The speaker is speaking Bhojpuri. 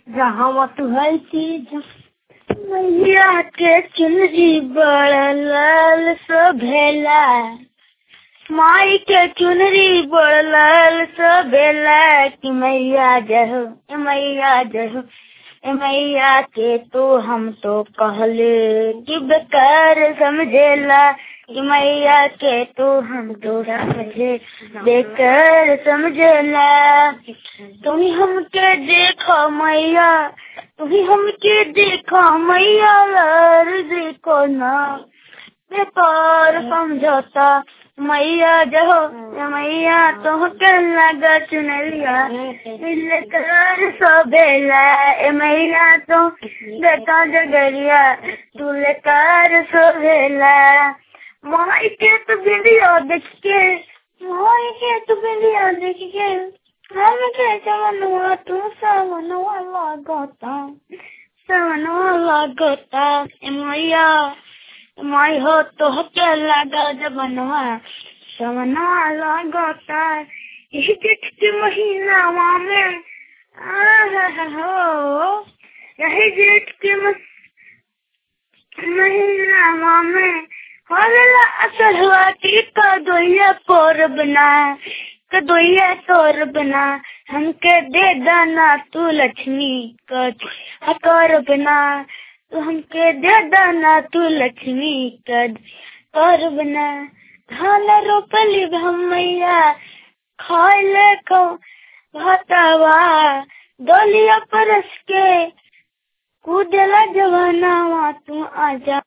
जहाँ तू है चीज मैया के चुनरी बड़ा लाल सभेला माई के चुनरी बड़ा लाल सभेला कि मैया जहो ए मैया जहो ए मैया के तो हम तो कहले कि बेकार समझेला कि मैया के तो हम तो समझे बेकार समझेला तुम्ही हमके देखो मैया तुम्ही हमके देखो मैया लार देखो ना बेकार समझौता मैया जहो मैया तो के लगा चुनरिया लेकर सोबेला ए मैया तो देखा जगरिया तू लेकर सोबेला माई के तो वीडियो देख के माई के तो वीडियो देख के हम के जवनवा तू सवनवा लागता सवनवा लागता ए मैया माई हो तो के लगा जवनवा सवनवा लागता इस जेठ के महीना में आह हो यही जेठ के महीना में होला असर हुआ कि कदोइया पर बना कदोइया तोर बना हमके दे दाना तू लक्ष्मी कद कर बना तू हमके दे दाना तू लक्ष्मी कद कर बना धान रोपली भमैया खाए को भतवा डोलिया परस के कूदला जवानावा तू आजा